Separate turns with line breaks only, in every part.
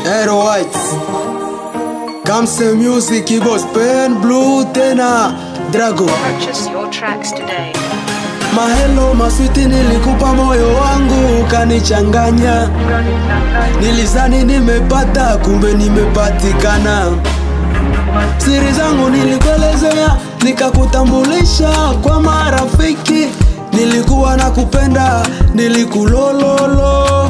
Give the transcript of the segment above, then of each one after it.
Aero White Kamse Music Boss Pen Blue tena Drago
Purchase your tracks today.
Mahelo maswiti nilikupa moyo wangu ukanichanganya Nilizani nimepata kumbe nimepatikana Siri zangu nilikuelezea nikakutambulisha kwa marafiki Nilikuwa nakupenda nilikulololo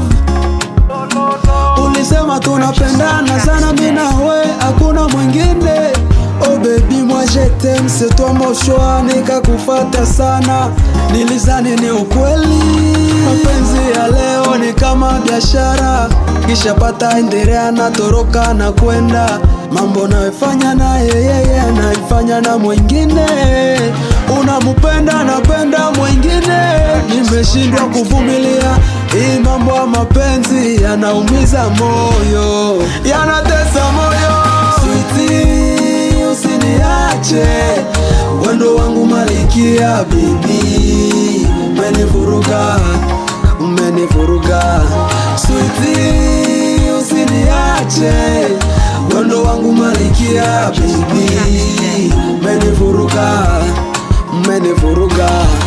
Ulisema tunapendana sana mimi na we hakuna mwingine Oh baby moi je t'aime c'est toi mon choix nikakufata sana nilizani ni ukweli mapenzi ya leo ni kama biashara kisha pata endelea na toroka na kwenda mambo nayofanya naye yeye anaifanya na mwingine unamupenda napenda mwingine nimeshindwa kuvumilia hii mambo ya mapenzi yanaumiza moyo yanatesa moyo switi usiniache wendo wangu malikia bibi umenivuruga umenivuruga switi usiniache wendo wangu malikia bibi umenivuruga umenivuruga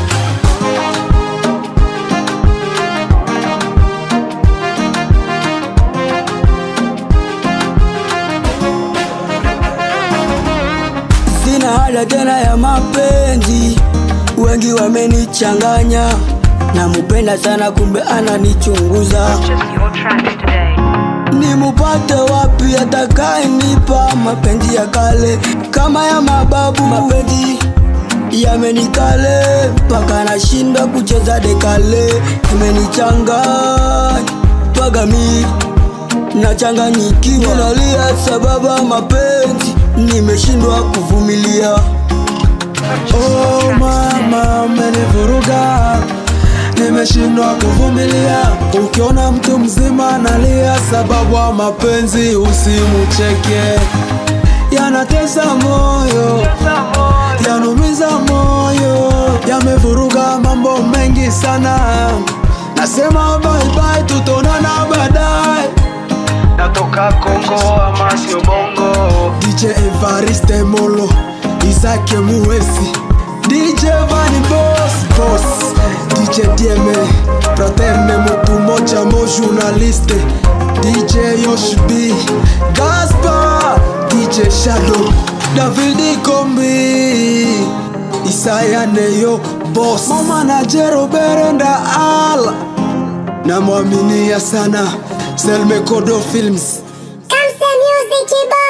Sina haja tena ya mapenzi, wengi wamenichanganya. Namupenda sana kumbe ananichunguza.
Purchase your tracks today.
Nimupate wapi atakayenipa mapenzi ya kale kama ya mababu? Mapenzi yamenikale mpaka nashindwa kucheza dekale, imenichanganya mpaka mi nachanganyikiwa, nalia sababu ya mapenzi, nimeshindwa kuvumilia.
Oh mama, umenivuruga, nimeshindwa kuvumilia. Ukiona mtu mzima analia sababu ya mapenzi, usimucheke, yanatesa moyo, yanumiza moyo, yamevuruga mambo mengi sana. Nasema bye bye, tutaonana baadaye. Natoka Kongo ama sio Bongo. DJ Evariste Molo, Isaac Muwesi, DJ Vani Boss Boss, DJ Dieme, Fraterne Mutu Mocha Mo journaliste, DJ Yosh B, Gaspar, DJ Shadow, David Kombi, Isaya Neyo Boss, Mama na Jero Berenda Ala, namwaminia sana Selme Kodo Films.
Kamsa Music Boy.